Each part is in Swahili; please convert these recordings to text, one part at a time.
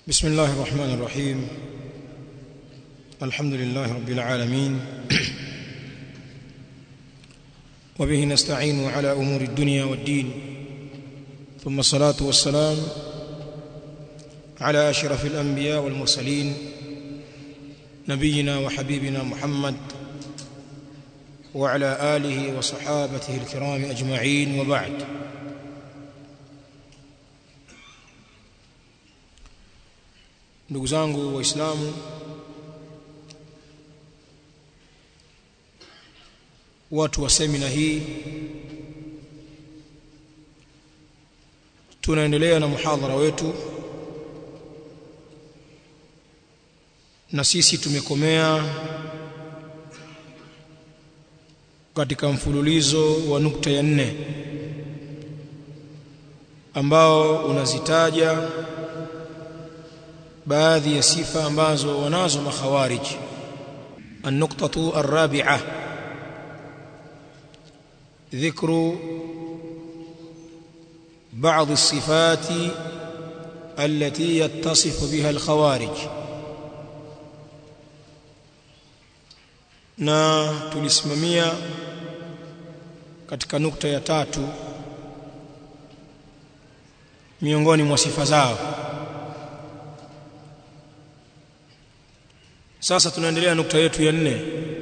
بسم الله الرحمن الرحيم الحمد لله رب العالمين وبه نستعين على أمور الدنيا والدين ثم الصلاة والسلام على أشرف الأنبياء والمرسلين نبينا وحبيبنا محمد وعلى آله وصحابته الكرام أجمعين وبعد ndugu zangu waislamu watu wa semina hii tunaendelea na muhadhara wetu na sisi tumekomea katika mfululizo wa nukta ya nne ambao unazitaja baadhi ya sifa ambazo wanazo makhawarij النقطة الرابعة ذكر بعض الصفات التي يتصف بها الخوارج na tulisimamia katika nukta ya tatu miongoni mwa sifa zao sasa tunaendelea nukta yetu ya nne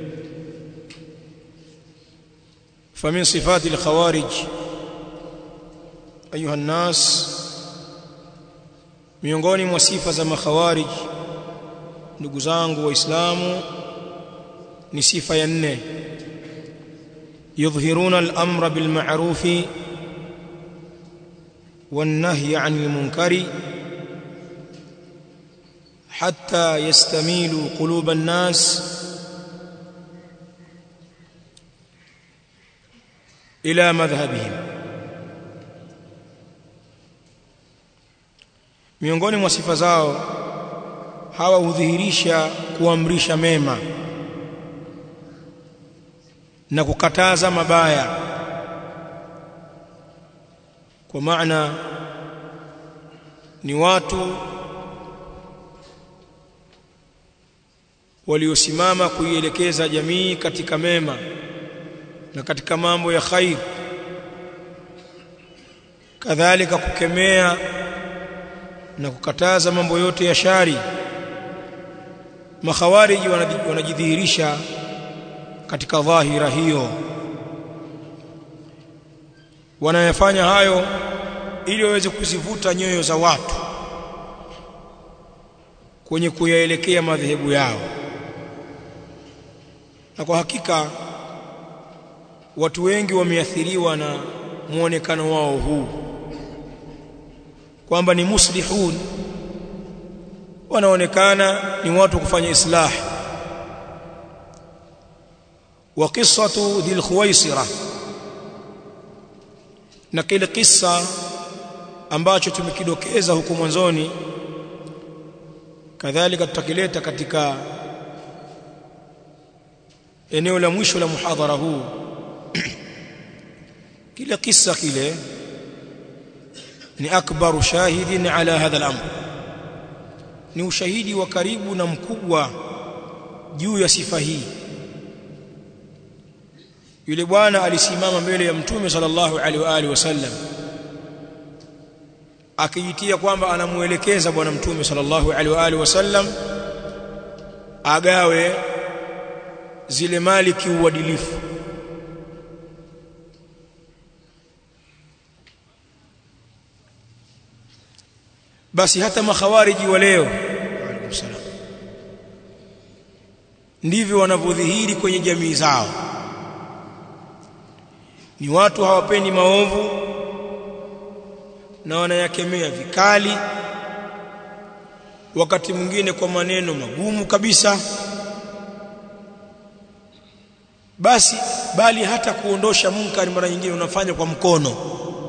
فمن صفات الخوارج ايها الناس miongoni mwa sifa za makhawarij ndugu zangu waislamu ni sifa ya nne yudhhiruna al-amra bil ma'ruf wan nahy 'anil munkari حتى يستميلوا قلوب الناس الى مذهبهم miongoni mwa sifa zao hawa hudhihirisha kuamrisha mema na kukataza mabaya kwa maana ni watu waliosimama kuielekeza jamii katika mema na katika mambo ya khair kadhalika kukemea na kukataza mambo yote ya shari makhawariji wanajidhihirisha katika dhahira hiyo wanayafanya hayo ili waweze kuzivuta nyoyo za watu kwenye kuyaelekea madhehebu yao na kwa hakika watu wengi wameathiriwa na muonekano wao huu kwamba ni muslihun wanaonekana ni watu kufanya islah wa qissatu dhil khuwaisira na kile kisa ambacho tumekidokeza huko mwanzoni kadhalika tutakileta katika eneo la mwisho la muhadhara huu kile kisa kile ni akbaru shahidin ala hadha al-amr ni ushahidi wa karibu na mkubwa juu ya sifa hii yule bwana alisimama mbele ya mtume sallallahu alaihi wa alihi wasallam akijitia kwamba anamuelekeza bwana mtume sallallahu alaihi wa alihi wasallam agawe zile mali kiuadilifu basi hata makhawariji wa leo ndivyo wanavyodhihiri kwenye jamii zao ni watu hawapendi maovu na wanayakemea vikali wakati mwingine kwa maneno magumu kabisa basi bali hata kuondosha munkari mara nyingine unafanya kwa mkono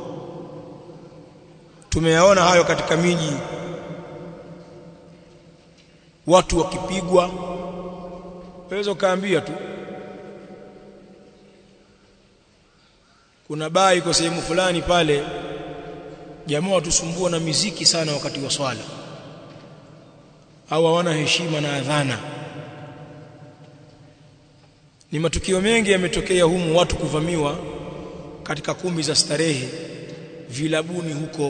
tumeyaona hayo katika miji watu wakipigwa waweza kaambia tu kuna baa iko sehemu fulani pale jamaa watusumbua na miziki sana wakati wa swala au hawana heshima na adhana ni matukio mengi yametokea humu watu kuvamiwa katika kumbi za starehe vilabuni huko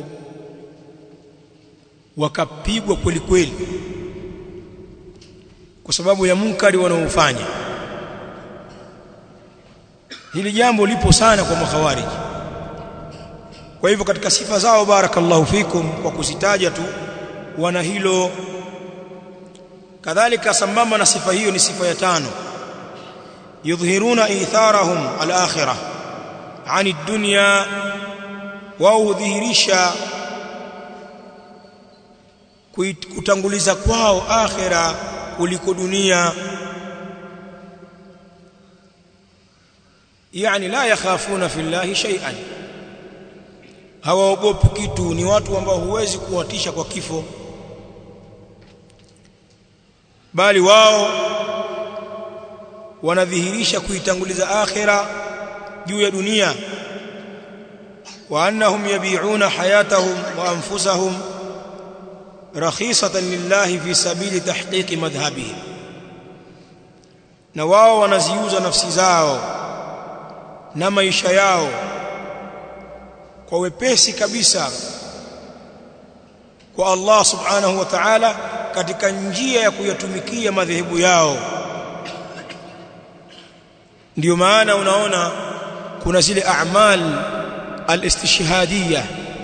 wakapigwa kweli kweli kwa sababu ya munkari wanaofanya hili jambo lipo sana kwa makhawariji kwa hivyo katika sifa zao barakallahu fikum kwa kuzitaja tu wana hilo kadhalika sambamba na sifa hiyo ni sifa ya tano yudhhiruna itharahum al-akhirah ani dunya wao hudhihirisha kutanguliza kwao akhira kuliko dunia yani la yakhafuna fillahi shay'an hawaogopi kitu ni watu ambao huwezi kuwatisha kwa kifo bali wao wanadhihirisha kuitanguliza akhira juu ya dunia wa annahum yabi'una hayatahum wa anfusahum rakhisatan lillahi fi sabili tahqiqi madhhabihim na wao wanaziuza nafsi zao na maisha yao kwa wepesi kabisa kwa Allah subhanahu wa ta'ala katika njia ya kuyatumikia madhehebu yao ndio maana unaona kuna zile a'mal al-istishhadiyya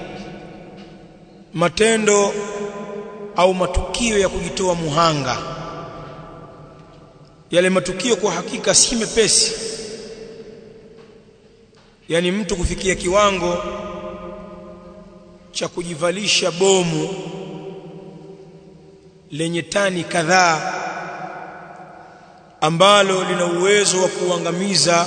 matendo au matukio ya kujitoa muhanga yale matukio kwa hakika si mepesi yani mtu kufikia kiwango cha kujivalisha bomu lenye tani kadhaa ambalo lina uwezo wa kuangamiza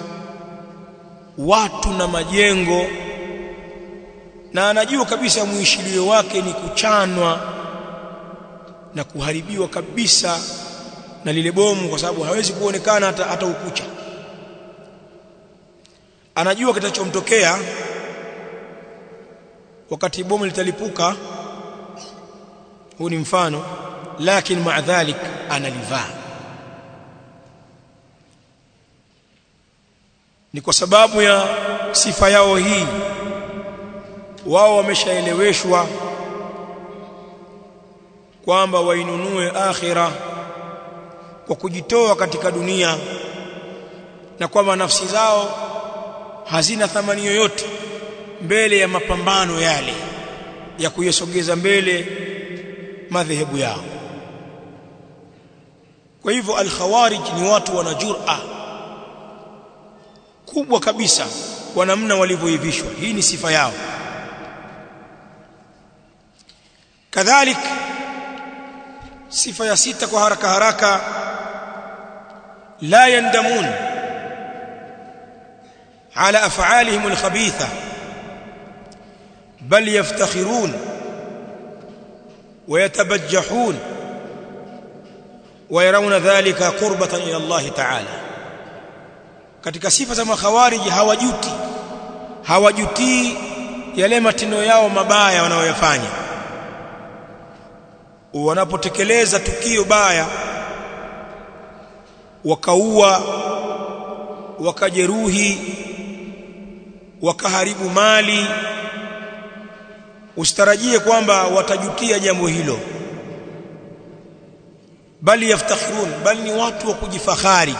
watu na majengo na anajua kabisa muishilio wake ni kuchanwa na kuharibiwa kabisa na lile bomu kwa sababu hawezi kuonekana hata, hata ukucha anajua kitachomtokea wakati bomu litalipuka huu ni mfano lakini maa dhalik analivaa ni kwa sababu ya sifa yao hii wao wameshaeleweshwa kwamba wainunue akhira kwa kujitoa katika dunia na kwamba nafsi zao hazina thamani yoyote mbele ya mapambano yale ya kuyasogeza mbele madhehebu yao kwa hivyo al-khawarij ni watu wana jur'a kubwa kabisa kwa namna walivyoivishwa hii ni sifa yao kadhalik sifa ya sita kwa haraka haraka la yandamun ala af'alihim al-khabitha bal yaftakhirun ويتبجحون ويرون ذلك قربة إلى الله تعالى katika sifa za makhawariji hawajuti hawajutii yale matendo yao mabaya wanayoyafanya wanapotekeleza tukio baya wakaua wakajeruhi wakaharibu mali usitarajie kwamba watajutia jambo hilo bali yaftakhirun bali ni watu wa kujifahari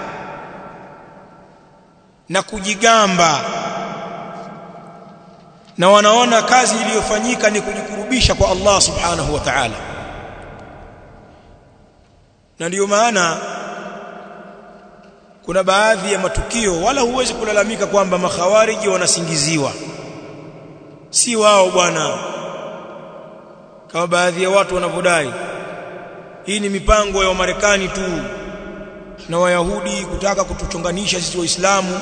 na kujigamba na wanaona kazi iliyofanyika ni kujikurubisha kwa Allah subhanahu wa ta'ala na ndiyo maana kuna baadhi ya matukio wala huwezi kulalamika kwamba makhawariji wanasingiziwa si wao bwana kama baadhi ya watu wanavyodai hii ni mipango ya Wamarekani tu na Wayahudi kutaka kutuchonganisha sisi Waislamu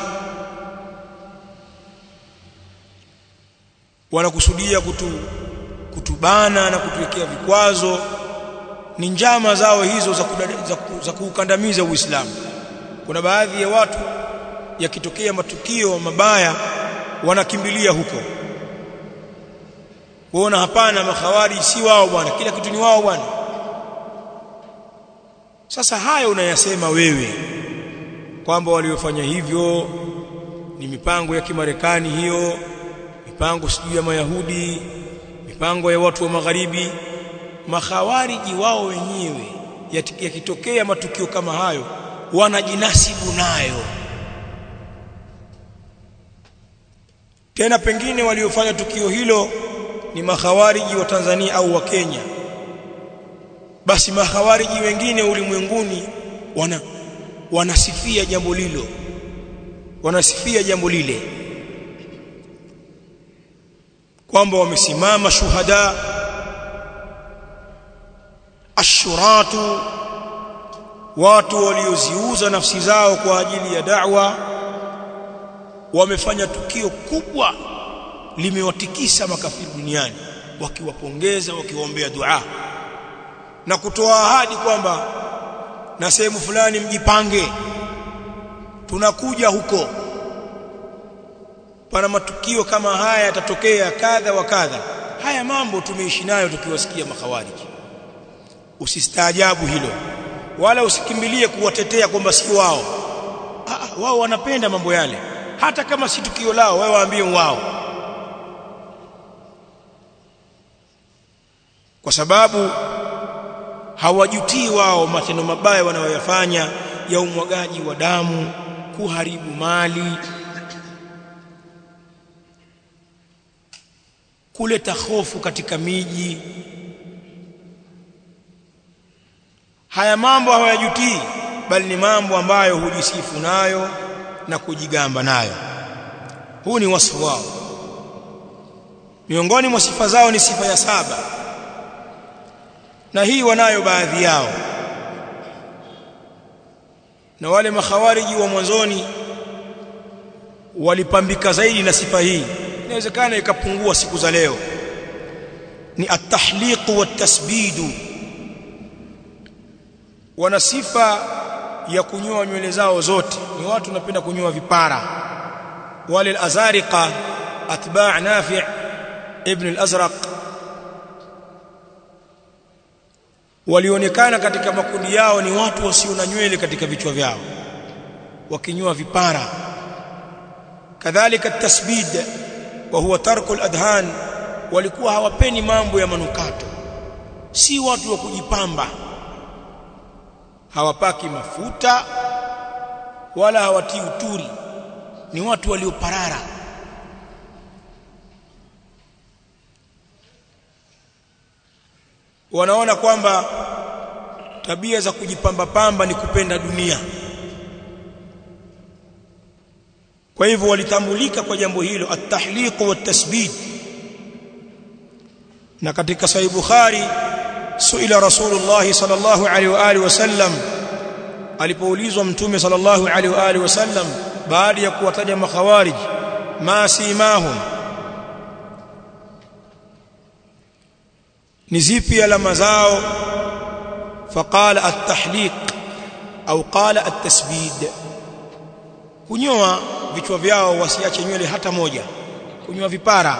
wanakusudia kutu, kutubana na kutuwekea vikwazo ni njama zao hizo za, kudada, za, za kuukandamiza Uislamu kuna baadhi ya watu yakitokea matukio mabaya wanakimbilia huko kuona hapana makhawari si wao bwana kila kitu ni wao bwana sasa haya unayasema wewe kwamba waliofanya hivyo ni mipango ya kimarekani hiyo mipango sijui ya mayahudi mipango ya watu wa magharibi makhawariji wao wenyewe yakitokea matukio kama hayo wanajinasibu nayo tena pengine waliofanya tukio hilo ni makhawariji wa Tanzania au wa Kenya basi makhawariji wengine ulimwenguni wana wanasifia jambo lilo wanasifia jambo lile kwamba wamesimama shuhada ashuratu watu walioziuza nafsi zao kwa ajili ya da'wa wamefanya tukio kubwa limewatikisa makafiri duniani wakiwapongeza wakiwaombea dua na kutoa ahadi kwamba na sehemu fulani mjipange tunakuja huko pana matukio kama haya yatatokea kadha wa kadha haya mambo tumeishi nayo tukiwasikia makhawariji usistaajabu hilo wala usikimbilie kuwatetea kwamba si wao ah, wao wanapenda mambo yale hata kama si tukio lao wewe waambie wao kwa sababu hawajutii wao matendo mabaya wanayoyafanya ya umwagaji wa damu kuharibu mali kuleta hofu katika miji haya mambo hawayajutii bali ni mambo ambayo hujisifu nayo na kujigamba nayo huu ni wasfu wao miongoni mwa sifa zao ni sifa ya saba na hii wanayo baadhi yao na wale makhawariji wa mwanzoni walipambika zaidi na sifa hii inawezekana ikapungua siku za leo ni at-tahliq wat-tasbid wana sifa ya kunyoa nywele zao zote ni watu wanapenda kunyoa vipara wale al-azariqa atba' nafi' ibn al-azraq walionekana katika makundi yao ni watu wasio na nywele katika vichwa vyao wakinyoa vipara kadhalika tasbid wa huwa tarku al-adhan walikuwa hawapeni mambo ya manukato si watu wa kujipamba hawapaki mafuta wala hawatii uturi ni watu walioparara wanaona kwamba tabia za kujipamba pamba ni kupenda dunia kwa hivyo walitambulika kwa jambo hilo at-tahliq wa tasbid na katika sahih bukhari suila rasulullah sallallahu alaihi wa alihi wasallam alipoulizwa mtume sallallahu alaihi wa alihi wasallam baada ya kuwataja makhawarij ma simahum ni zipi alama zao faqala at-tahliq au qala at-tasbid kunyoa vichwa vyao wasiache nywele hata moja kunyoa vipara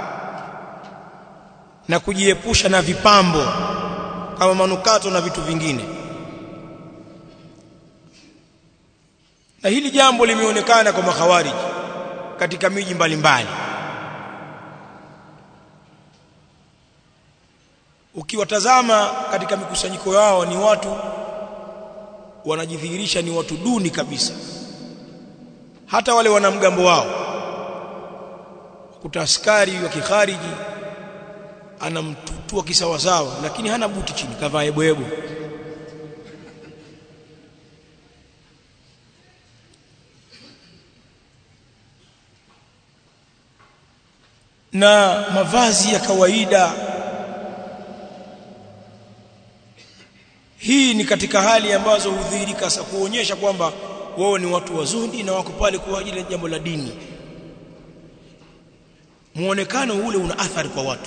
na kujiepusha na vipambo kama manukato na vitu vingine na hili jambo limeonekana kwa makhawariji katika miji mbalimbali ukiwatazama katika mikusanyiko yao ni watu wanajidhihirisha ni watu duni kabisa hata wale wanamgambo wao kuta askari wa kikhariji anamtutua kisawasawa lakini hana buti chini kavaa eboebo na mavazi ya kawaida hii ni katika hali ambazo hudhihirika sasa kuonyesha kwamba wao ni watu wazuri na wako pale kwa ajili ya jambo la dini muonekano ule una athari kwa watu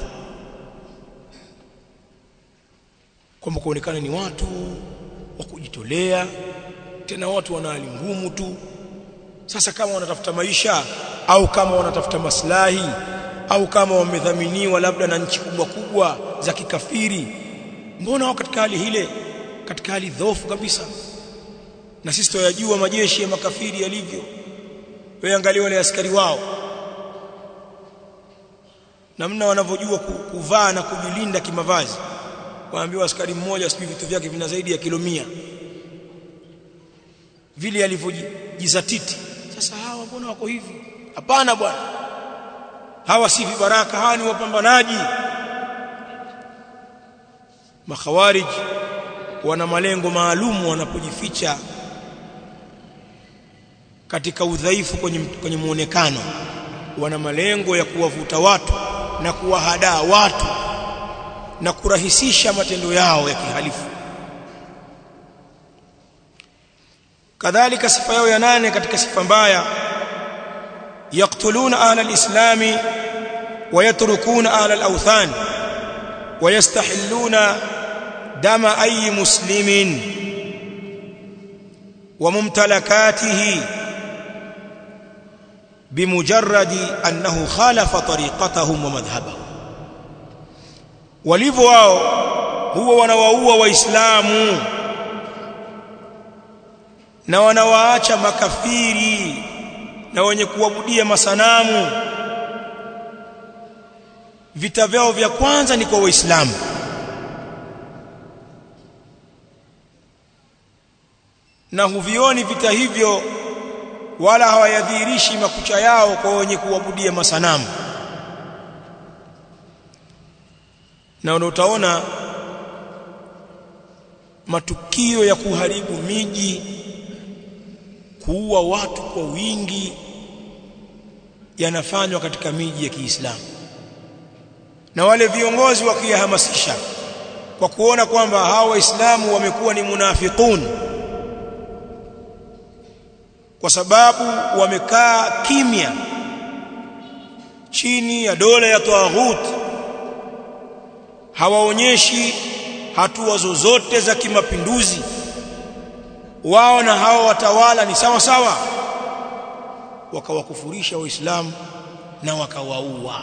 kwamba kuonekana ni watu wa kujitolea tena watu wana hali ngumu tu sasa kama wanatafuta maisha au kama wanatafuta maslahi au kama wamedhaminiwa labda na nchi kubwa kubwa za kikafiri mbona wao katika hali hile katika hali dhoofu kabisa na sisi tuyajua majeshi ya makafiri yalivyo wewe angalia wale askari wao namna wanavyojua kuvaa na kujilinda kimavazi waambiwa askari mmoja sijui vitu vyake vina zaidi ya kilo mia vile alivyojizatiti sasa hawa mbona wako hivi hapana bwana hawa si vibaraka hawa ni wapambanaji makhawarij wana malengo maalum wanapojificha katika udhaifu kwenye, kwenye muonekano wana malengo ya kuwavuta watu na kuwahadaa watu na kurahisisha matendo yao ya kihalifu kadhalika sifa yao ya nane katika sifa mbaya yaqtuluna ahla alislami ويتركون أهل الأوثان ويستحلون دم أي مسلم وممتلكاته بمجرد أنه خالف طريقتهم ومذهبهم walivyo wao huwa wanawaua waislamu na wanawaacha makafiri na wenye kuabudia masanamu vita vyao vya kwanza ni kwa waislamu na huvioni vita hivyo wala hawayadhihirishi makucha yao kwa wenye kuabudia masanamu na utaona matukio ya kuharibu miji kuua watu kwa wingi yanafanywa katika miji ya Kiislamu na wale viongozi wakiyahamasisha kwa kuona kwamba hawa waislamu wamekuwa ni munafiqun kwa sababu wamekaa kimya chini ya dola ya tawaghut hawaonyeshi hatua zozote za kimapinduzi wao na hawa watawala ni sawa sawa wakawakufurisha waislamu na wakawaua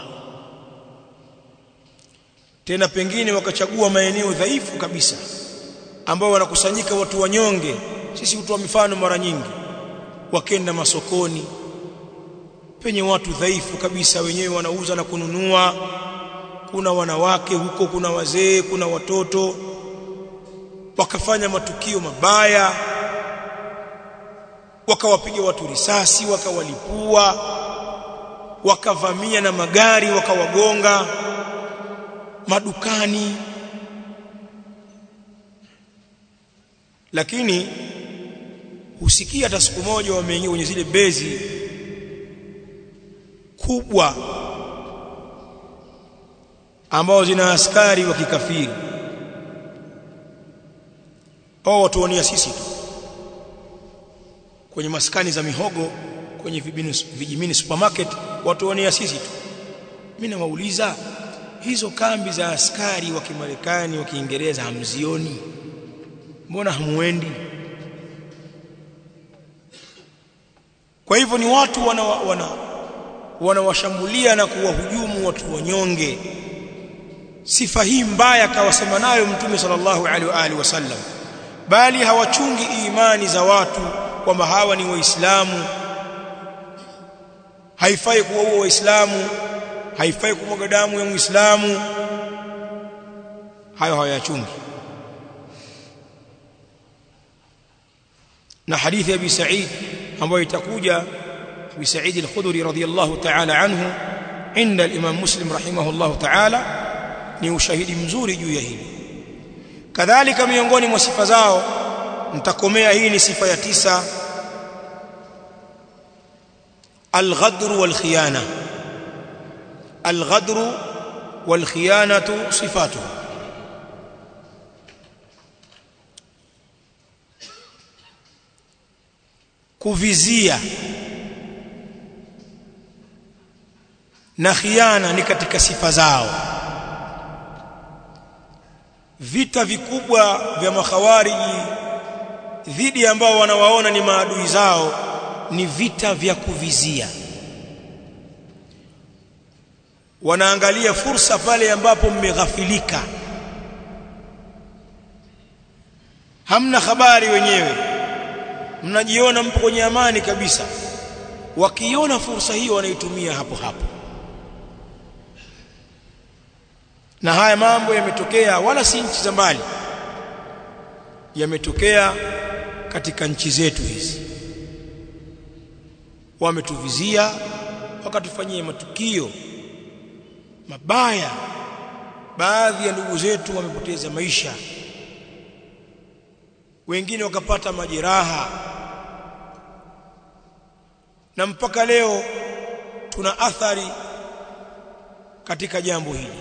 tena pengine wakachagua maeneo dhaifu kabisa ambao wanakusanyika watu wanyonge sisi hutoa mifano mara nyingi wakenda masokoni penye watu dhaifu kabisa wenyewe wanauza na kununua kuna wanawake huko kuna wazee kuna watoto wakafanya matukio mabaya wakawapiga watu risasi wakawalipua wakavamia na magari wakawagonga madukani lakini husikia hata siku moja wameingia kwenye zile bezi kubwa ambao zina askari wa kikafiri au watuonia sisi tu kwenye maskani za mihogo kwenye vijimini supermarket watuonia sisi tu mimi nawauliza hizo kambi za askari wa Kimarekani wa Kiingereza hamzioni mbona hamuendi kwa hivyo ni watu wana wana wanawashambulia na kuwahujumu watu wanyonge sifa hii mbaya kawasema nayo mtume sallallahu alaihi wa alihi wasallam bali hawachungi imani za watu kwamba hawa ni waislamu haifai kuwaua waislamu haifai kumwaga damu ya muislamu hayo hawayachungi na hadithi ya Abi Sa'id ambayo itakuja Abi Sa'id al-Khudri radhiyallahu ta'ala anhu inda al-Imam Muslim rahimahullahu ta'ala ni ushahidi mzuri juu ya hili kadhalika miongoni mwa sifa zao nitakomea hii ni sifa ya tisa al-ghadr wal-khiyana al-ghadr wal-khiyanatu sifatuhu kuvizia na khiana ni katika sifa zao vita vikubwa vya makhawariji dhidi ambao wanawaona ni maadui zao ni vita vya kuvizia wanaangalia fursa pale ambapo mmeghafilika hamna habari wenyewe mnajiona mpo kwenye amani kabisa wakiona fursa hiyo wanaitumia hapo hapo na haya mambo yametokea wala si nchi za mbali yametokea katika nchi zetu hizi wametuvizia wakatufanyia matukio mabaya baadhi ya ndugu zetu wamepoteza maisha wengine wakapata majeraha na mpaka leo tuna athari katika jambo hili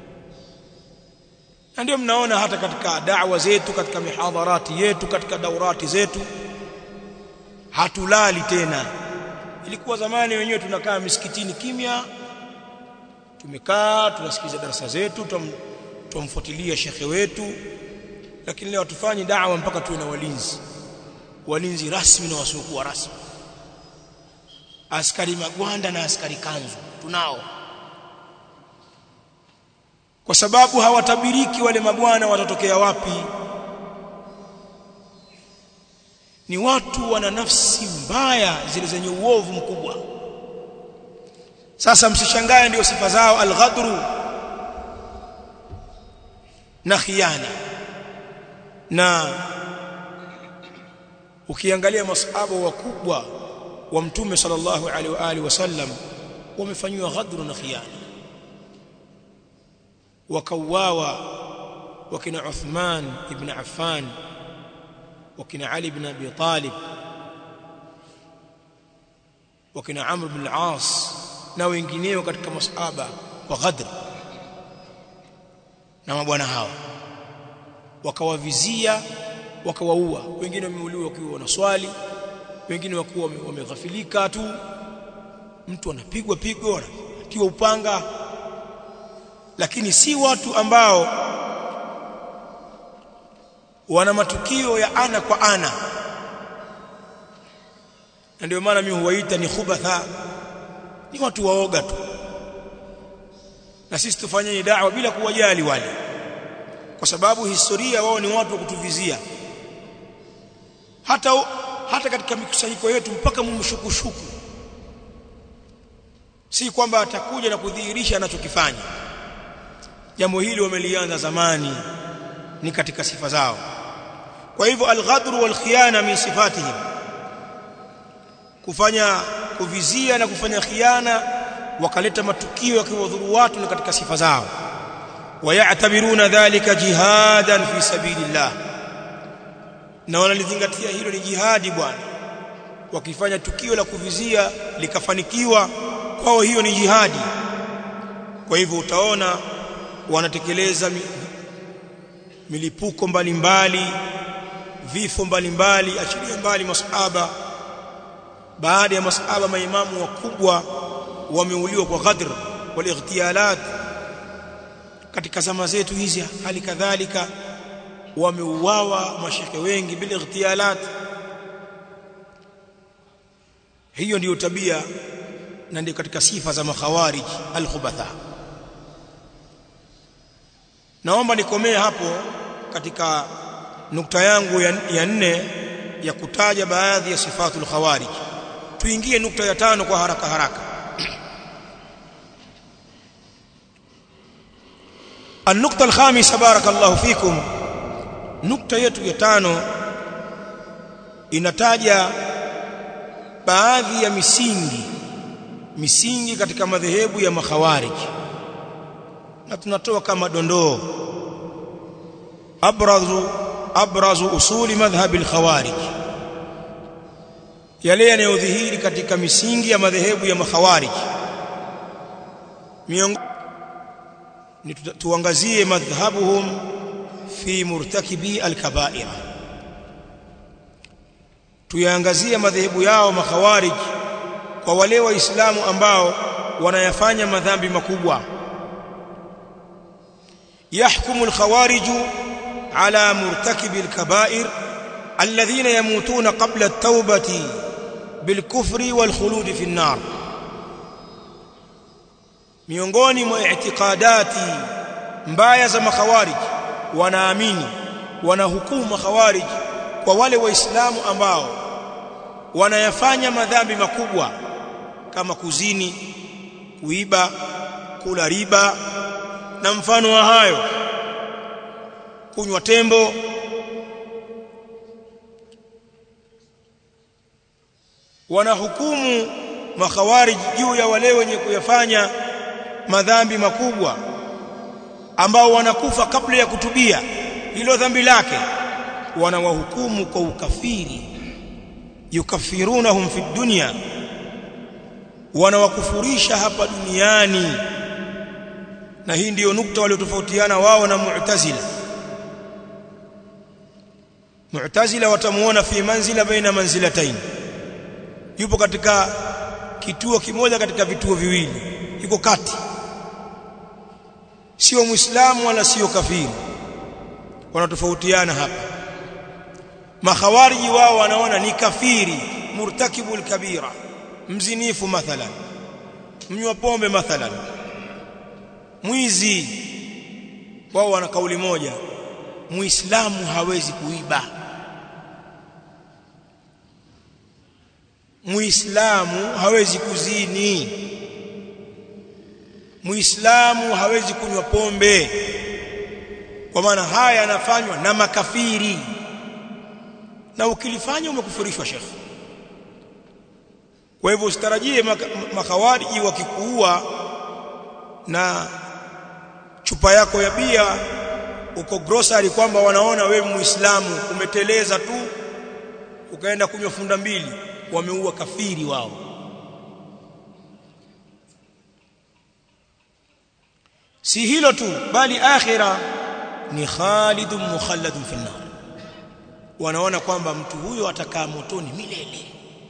na ndio mnaona hata katika da'wa zetu katika mihadharati yetu katika daurati zetu hatulali tena ilikuwa zamani wenyewe tunakaa misikitini kimya tumekaa tunasikiza darasa zetu tumfuatilia shekhe wetu lakini leo hatufanyi da'wa mpaka tuwe na walinzi walinzi rasmi na wasiokuwa rasmi askari magwanda na askari kanzu tunao kwa sababu hawatabiriki wale mabwana watatokea wapi ni watu wana nafsi mbaya zile zenye uovu mkubwa sasa msishangae ndio sifa zao alghadru na khiana na ukiangalia masahaba wakubwa wa mtume sallallahu alaihi wa alihi wasallam wamefanywa ghadru na khiana wakauawa wakina Uthman ibn Affan wakina Ali ibn Abi Talib wakina Amr ibn al-As na wengineo katika masahaba kwa ghadr na mabwana hao wakawavizia wakawaua wengine wameuliwa wakiwa wanaswali wengine wakuwa wameghafilika tu mtu anapigwa pigwa anatiwa upanga lakini si watu ambao wana matukio ya ana kwa ana na ndio maana mimi huwaita ni khubatha ni watu waoga tu na sisi tufanyeni da'wa bila kuwajali wale kwa sababu historia wao ni watu wa kutuvizia hata hata katika mikusanyiko yetu mpaka mumshukushuku si kwamba atakuja na kudhihirisha anachokifanya jambo hili wamelianza zamani ni katika sifa zao kwa hivyo alghadru wal khiyana min sifatihim kufanya kuvizia na kufanya khiana wakaleta matukio yakiwadhuru watu ni katika sifa zao wayatabiruna dhalika jihadan fi sabilillah na wanalizingatia hilo ni jihadi bwana wakifanya tukio la kuvizia likafanikiwa kwao hiyo ni jihadi kwa hivyo utaona wanatekeleza milipuko mbalimbali vifo mbalimbali achilia mbali masahaba baada ya masahaba maimamu wakubwa wameuliwa kwa ghadr wal ightiyalat katika zama zetu hizi hali kadhalika wameuawa mashekhe wengi bila ightiyalat hiyo ndiyo tabia na ndio katika sifa za makhawarij al-khubatha naomba nikomee hapo katika nukta yangu ya, ya nne ya kutaja baadhi ya sifatul khawarij tuingie nukta ya tano kwa haraka haraka النقطة الخامسة بارك الله فيكم نقطة yetu ya tano inataja baadhi ya misingi misingi katika madhehebu ya makhawarij na tunatoa kama dondoo abrazu abrazu usuli madhhab al-khawarij yale yanayodhihiri katika misingi ya madhehebu ya makhawarij ni tuangazie madhhabuhum fi murtakibi al-kaba'ir tuyaangazie madhehebu yao makhawarij kwa wale waislamu ambao wanayafanya madhambi makubwa يحكم الخوارج على مرتكب الكبائر الذين يموتون قبل التوبة بالكفر والخلود في النار miongoni mwa i'tiqadati mbaya za makhawarij wanaamini wanahukumu makhawarij kwa wale waislamu ambao wanayafanya madhambi makubwa kama kuzini kuiba kula riba na mfano wa hayo kunywa tembo wanahukumu makhawarij juu ya wale wenye kuyafanya madhambi makubwa ambao wanakufa kabla ya kutubia hilo dhambi lake wanawahukumu kwa ukafiri yukafirunahum fi dunya wanawakufurisha hapa duniani na hii ndiyo nukta waliotofautiana wao na mu'tazila mu'tazila watamuona fi manzila baina manzilatayn yupo katika kituo kimoja katika vituo viwili yuko kati sio muislamu wala sio kafiri wanatofautiana hapa makhawariji wao wanaona ni kafiri murtakibul kabira mzinifu mathalan mnywa pombe mathalan mwizi wao wana kauli moja muislamu hawezi kuiba muislamu hawezi kuzini muislamu hawezi kunywa pombe kwa maana haya yanafanywa na makafiri na ukilifanya umekufurishwa shekhi kwa hivyo usitarajie makawariji wakikuua na chupa yako ya bia uko grocery kwamba wanaona wewe muislamu umeteleza tu ukaenda kunywa funda mbili wameua kafiri wao si hilo tu bali akhira ni khalidun mukhalladun fi nar wanaona kwamba mtu huyo atakaa motoni milele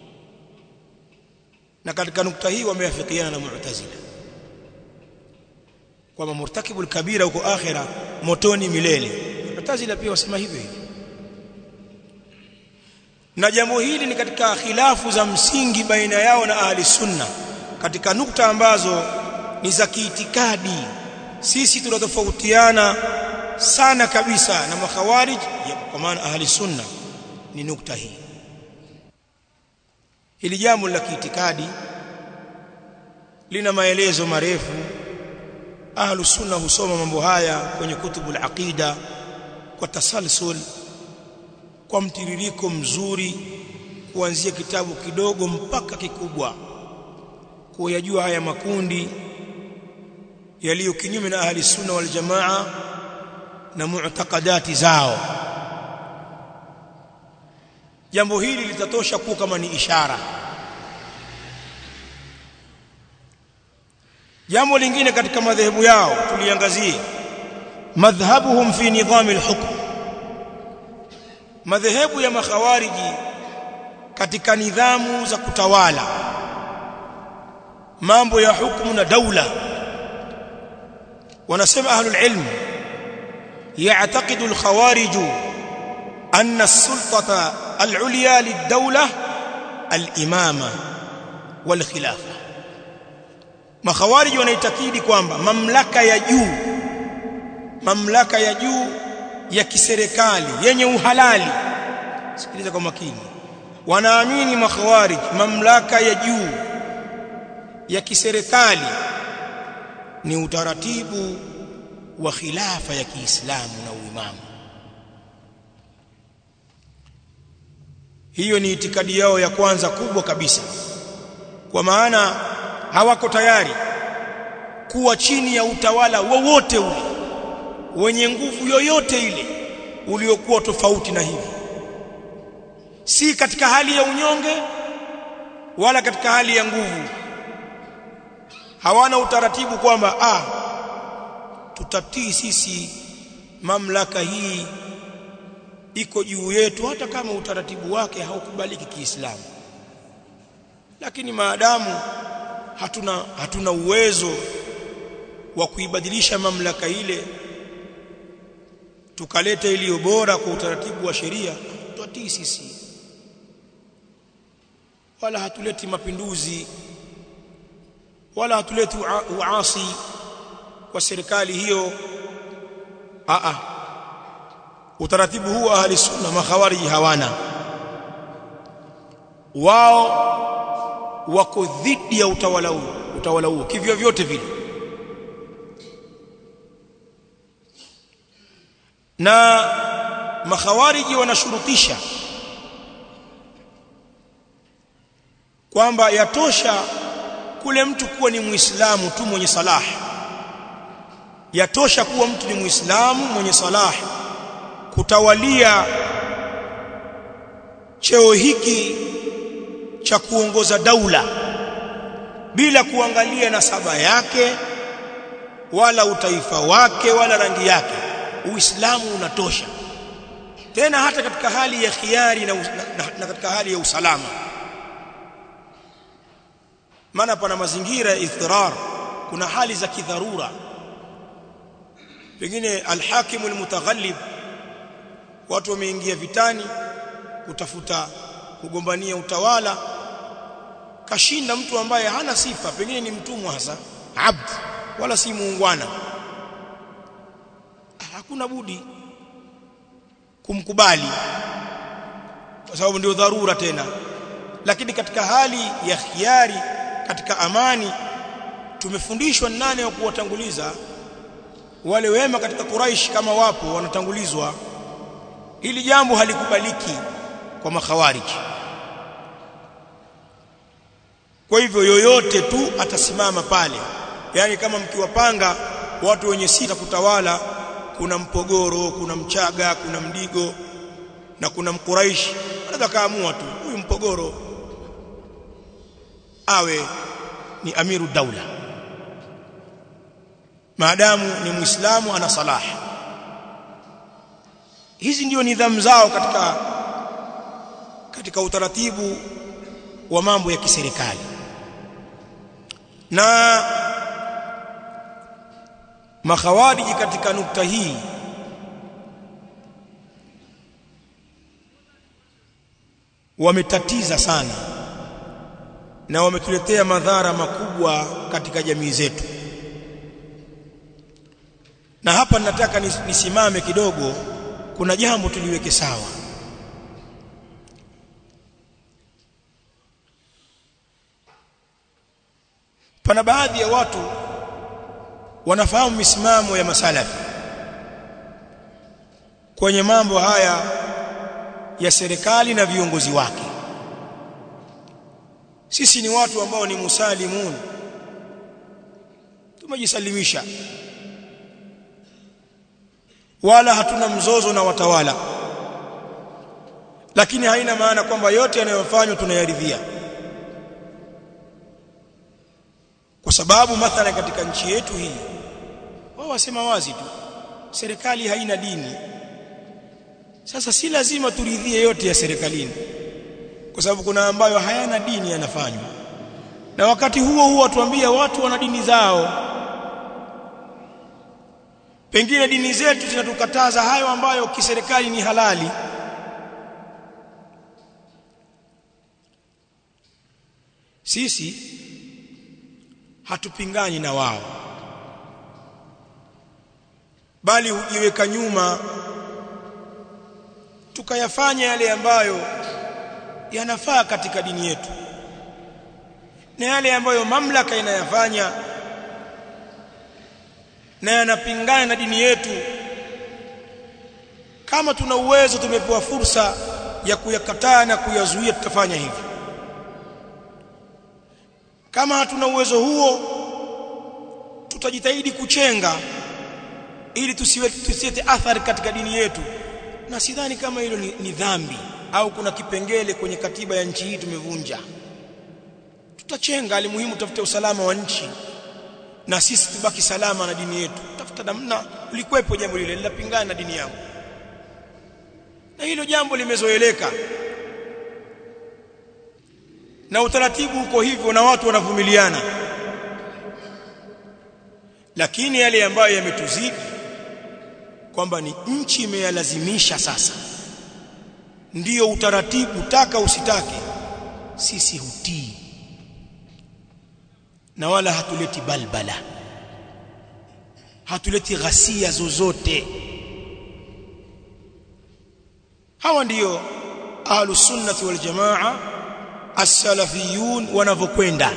na katika nukta hii wameafikiana na mu'tazila kwamba murtakibul kabira huko akhira motoni milele mu'tazila pia wasema hivyo hivyo na jambo hili ni katika khilafu za msingi baina yao na ahli sunna katika nukta ambazo ni za kiitikadi sisi tunatofautiana sana kabisa na makhawarij kwa maana ahli sunna ni nukta hii hili jambo la kiitikadi lina maelezo marefu ahlu sunna husoma mambo haya kwenye kutubul aqida kwa tasalsul kwa mtiririko mzuri kuanzia kitabu kidogo mpaka kikubwa kuyajua haya makundi yaliyo kinyume na ahli sunna wal jamaa na mu'taqadati zao jambo hili litatosha kuwa kama ni ishara jambo lingine katika madhehebu yao tuliangazie madhhabuhum fi nidhami al-hukm madhehebu ya makhawariji katika nidhamu za kutawala mambo ya hukumu na daula wanasema ahlul ilm يعتقد الخوارج أن السلطة العليا للدولة الإمامة والخلافة makhawariji wanaitakidi kwamba mamlaka ya juu mamlaka ya juu ya kiserikali yenye uhalali sikiliza kwa makini wanaamini makhawarij mamlaka ya juu ya kiserikali ni utaratibu wa khilafa ya Kiislamu na uimamu hiyo ni itikadi yao ya kwanza kubwa kabisa kwa maana hawako tayari kuwa chini ya utawala wowote ule wenye nguvu yoyote ile uliokuwa tofauti na hivi si katika hali ya unyonge wala katika hali ya nguvu hawana utaratibu kwamba ah tutatii sisi mamlaka hii iko juu yetu hata kama utaratibu wake haukubaliki Kiislamu lakini maadamu hatuna hatuna uwezo wa kuibadilisha mamlaka ile tukaleta iliyo bora kwa utaratibu wa sheria tutatii sisi wala hatuleti mapinduzi wala hatuleti uasi kwa serikali hiyo a a utaratibu huu wa ahli sunna makhawariji hawana wao wako dhidi ya utawala huu utawala huo kivyo vyote vile na makhawariji wanashurutisha kwamba yatosha kule mtu kuwa ni muislamu tu mwenye salah yatosha kuwa mtu ni muislamu mwenye salah kutawalia cheo hiki cha kuongoza daula bila kuangalia nasaba yake wala utaifa wake wala rangi yake uislamu unatosha tena hata katika hali ya khiari na, na, na katika hali ya usalama maana pana mazingira ya idhrar kuna hali za kidharura pengine alhakimu almutaghallib watu wameingia vitani kutafuta kugombania utawala kashinda mtu ambaye hana sifa pengine ni mtumwa hasa abd wala si muungwana hakuna budi kumkubali kwa sababu ndio dharura tena lakini katika hali ya khiari katika amani tumefundishwa nane wa kuwatanguliza wale wema katika Quraish kama wapo wanatangulizwa ili jambo halikubaliki kwa makhawariji kwa hivyo yoyote tu atasimama pale yani kama mkiwapanga watu wenye sita kutawala kuna mpogoro kuna mchaga kuna mdigo na kuna mkuraishi anaweza kaamua tu huyu mpogoro awe ni amiru daula maadamu ni muislamu ana salah hizi ndio nidhamu zao katika katika utaratibu wa mambo ya kiserikali na makhawariji katika nukta hii wametatiza sana na wametuletea madhara makubwa katika jamii zetu na hapa nataka nisimame kidogo kuna jambo tuliweke sawa pana baadhi ya watu wanafahamu misimamo ya masalafi kwenye mambo haya ya serikali na viongozi wake sisi ni watu ambao ni musalimun tumejisalimisha wala hatuna mzozo na watawala lakini haina maana kwamba yote yanayofanywa tunayaridhia kwa sababu mathala katika nchi yetu hii wao wasema wazi tu serikali haina dini sasa si lazima turidhie yote ya serikalini kwa sababu kuna ambayo hayana dini yanafanywa na wakati huo huo tuambia watu wana dini zao pengine dini zetu zinatukataza hayo ambayo kiserikali ni halali sisi hatupingani na wao bali hujiweka nyuma tukayafanya yale ambayo yanafaa katika dini yetu na yale ambayo mamlaka inayafanya na yanapingana na dini yetu kama tuna uwezo tumepewa fursa ya kuyakataa na kuyazuia tutafanya hivyo kama hatuna uwezo huo tutajitahidi kuchenga ili tusiwe tusiete athari katika dini yetu na sidhani kama hilo ni, ni dhambi au kuna kipengele kwenye katiba ya nchi hii tumevunja tutachenga alimuhimu tafute usalama wa nchi na sisi tubaki salama na dini yetu tafuta namna ulikuwepo jambo lile linapingana na dini yangu na hilo jambo limezoeleka na utaratibu uko hivyo na watu wanavumiliana lakini yale ambayo yametuzidi kwamba ni nchi imeyalazimisha sasa ndiyo utaratibu taka usitake sisi hutii na wala hatuleti balbala hatuleti ghasia zozote hawa ndiyo ahlus sunnah wal jamaa as-salafiyun wanavyokwenda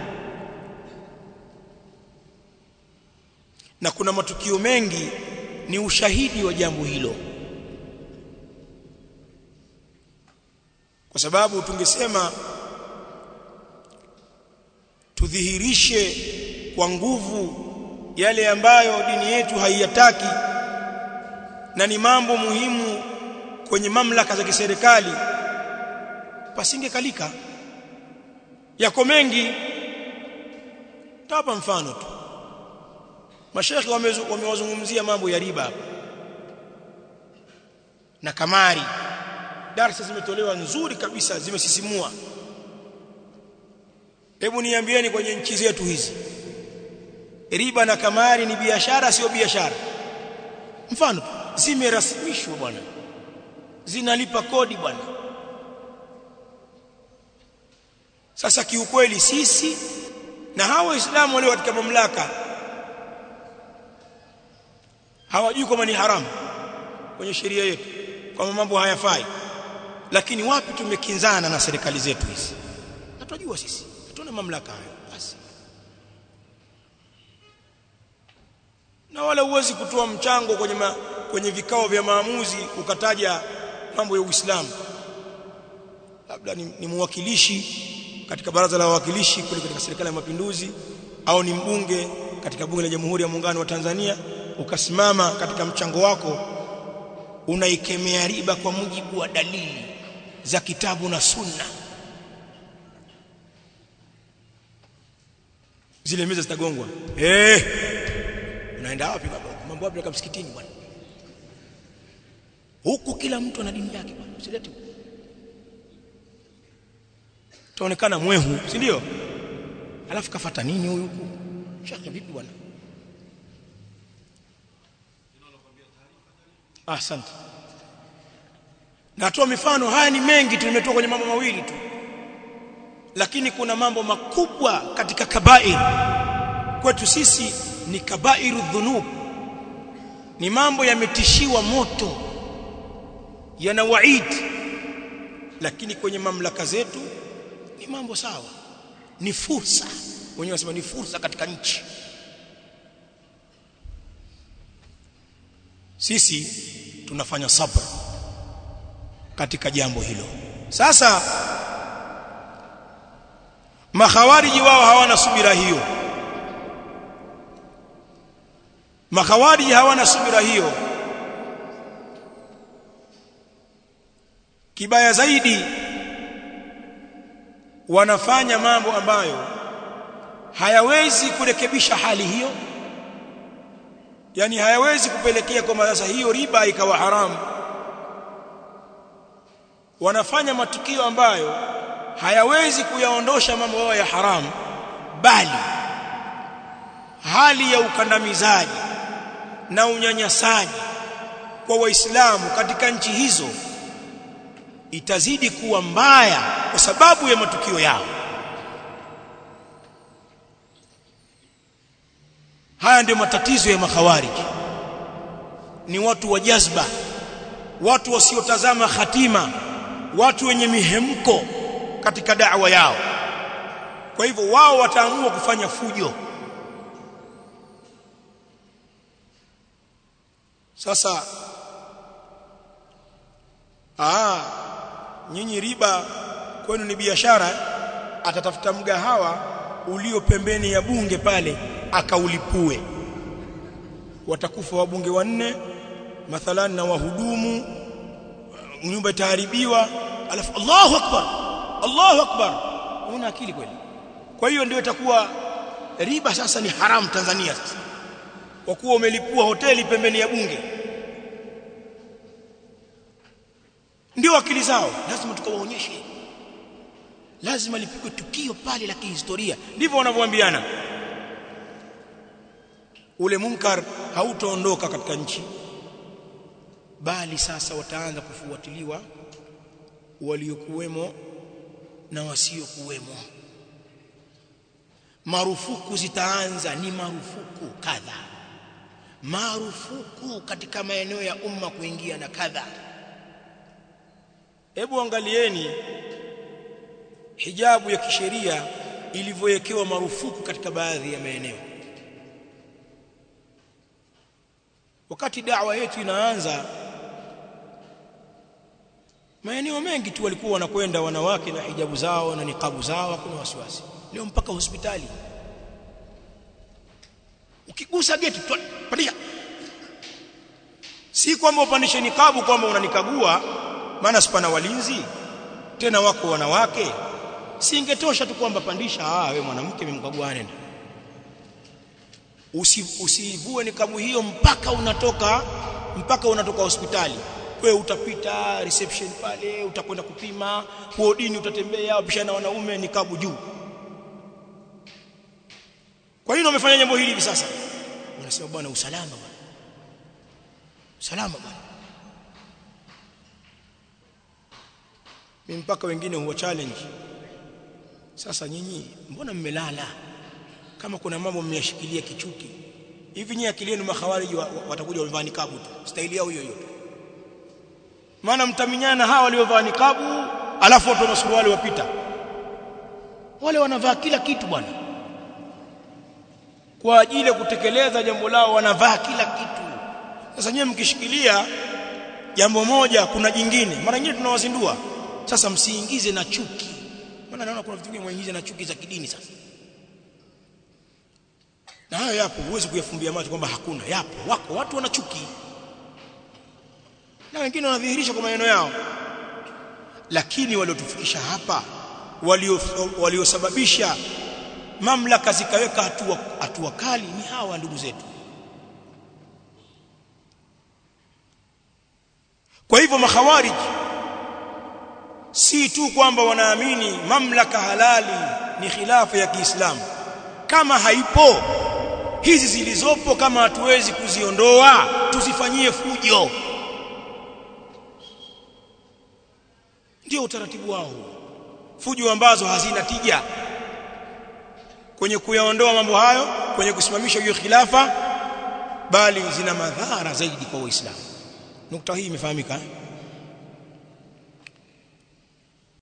na kuna matukio mengi ni ushahidi wa jambo hilo kwa sababu tungesema tudhihirishe kwa nguvu yale ambayo dini yetu haiyataki na ni mambo muhimu kwenye mamlaka za kiserikali pasingekalika yako mengi tapa mfano tu mashekhi wamewazungumzia mambo ya riba na kamari darasa zimetolewa nzuri kabisa zimesisimua hebu niambieni kwenye nchi zetu hizi riba na kamari ni biashara sio biashara mfano zimerasmishwa bwana zinalipa kodi bwana sasa kiukweli sisi na hawa waislamu walio katika mamlaka hawajui kama ni haramu kwenye sheria yetu kwamba mambo hayafai lakini wapi tumekinzana na serikali zetu hizi hatujua sisi hatuna mamlaka hayo basi na wala huwezi kutoa mchango kwenye ma, kwenye vikao vya maamuzi ukataja mambo ya Uislamu labda ni, ni mwakilishi katika baraza la wawakilishi kule katika serikali ya mapinduzi au ni mbunge katika bunge la Jamhuri ya Muungano wa Tanzania ukasimama katika mchango wako unaikemea riba kwa mujibu wa dalili za kitabu na sunna zile meza zitagongwa eh unaenda wapi baba mambo wapi kama msikitini bwana huku kila mtu ana dini yake bwana usilete taonekana mwehu si ndio alafu kafata nini huyu huku shaka vipi bwana asante natoa mifano haya ni mengi tu nimetoa kwenye mambo mawili tu lakini kuna mambo makubwa katika kabair kwetu sisi ni kabairu dhunub ni mambo yametishiwa moto yana waid lakini kwenye mamlaka zetu ni mambo sawa ni fursa wenyewe wanasema ni fursa katika nchi sisi tunafanya sabr katika jambo hilo sasa makhawariji wao hawana subira hiyo makhawariji hawana subira hiyo kibaya zaidi wanafanya mambo ambayo hayawezi kurekebisha hali hiyo yani hayawezi kupelekea kwamba sasa hiyo riba ikawa haramu wanafanya matukio ambayo hayawezi kuyaondosha mambo yao ya haramu bali hali ya ukandamizaji na unyanyasaji kwa waislamu katika nchi hizo itazidi kuwa mbaya kwa sababu ya matukio yao haya ndio matatizo ya makhawariji ni watu wa jazba watu wasiotazama hatima watu wenye mihemko katika da'wa yao kwa hivyo wao wataamua kufanya fujo sasa ah nyinyi riba kwenu ni biashara atatafuta mgahawa ulio pembeni ya bunge pale akaulipue watakufa wabunge wanne mathalan na wahudumu nyumba itaharibiwa alafu Allahu akbar Allahu akbar una akili kweli kwa hiyo ndio itakuwa riba sasa ni haramu Tanzania sasa kwa kuwa umelipua hoteli pembeni ya bunge ndio akili zao lazima tukawaonyeshe lazima lipigwe tukio pale la kihistoria ndivyo wanavyoambiana ule munkar hautaondoka katika nchi bali sasa wataanza kufuatiliwa waliokuwemo na wasiokuwemo marufuku zitaanza ni marufuku kadha marufuku katika maeneo ya umma kuingia na kadha hebu angalieni hijabu ya kisheria ilivyowekewa marufuku katika baadhi ya maeneo wakati da'wa yetu inaanza maeneo mengi tu walikuwa wanakwenda wanawake na hijabu zao na nikabu zao hakuna wasiwasi leo mpaka hospitali ukigusa geti pandisha si kwamba upandishe nikabu kwamba unanikagua maana sipana walinzi tena wako wanawake si ingetosha tu kwamba pandisha ah wewe mwanamke memkagua nenda Usi, usivue nikabu hiyo mpaka unatoka mpaka unatoka hospitali wewe utapita reception pale utakwenda kupima wodini utatembea upishana wanaume nikabu juu kwa nini wamefanya jambo hili hivi sasa wanasema bwana usalama bwana usalama bwana mimi mpaka wengine huwa challenge sasa nyinyi mbona mmelala kama kuna mambo mmeyashikilia kichuki hivi nyinyi akili yenu makhawariji wa, wa, watakuja wamevaa nikabu tu staili yao hiyo hiyo maana mtaminyana hawa waliovaa nikabu alafu watu wana suruali wapita wale wanavaa kila kitu bwana kwa ajili ya kutekeleza jambo lao wanavaa kila kitu sasa nyewe mkishikilia jambo moja kuna jingine mara nyingine tunawazindua sasa msiingize na chuki maana naona kuna vitu vingine mwaingize na chuki za kidini sasa na hayo yapo huwezi kuyafumbia macho kwamba hakuna yapo wako watu wana chuki na wengine wanadhihirisha kwa maneno yao lakini waliotufikisha hapa waliosababisha walio mamlaka zikaweka hatua hatua kali ni hawa ndugu zetu kwa hivyo makhawarij si tu kwamba wanaamini mamlaka halali ni khilafa ya Kiislamu kama haipo hizi zilizopo kama hatuwezi kuziondoa tuzifanyie fujo ndio utaratibu wao fujo ambazo hazina tija kwenye kuyaondoa mambo hayo kwenye kusimamisha hiyo khilafa bali zina madhara zaidi kwa waislamu nukta hii imefahamika eh?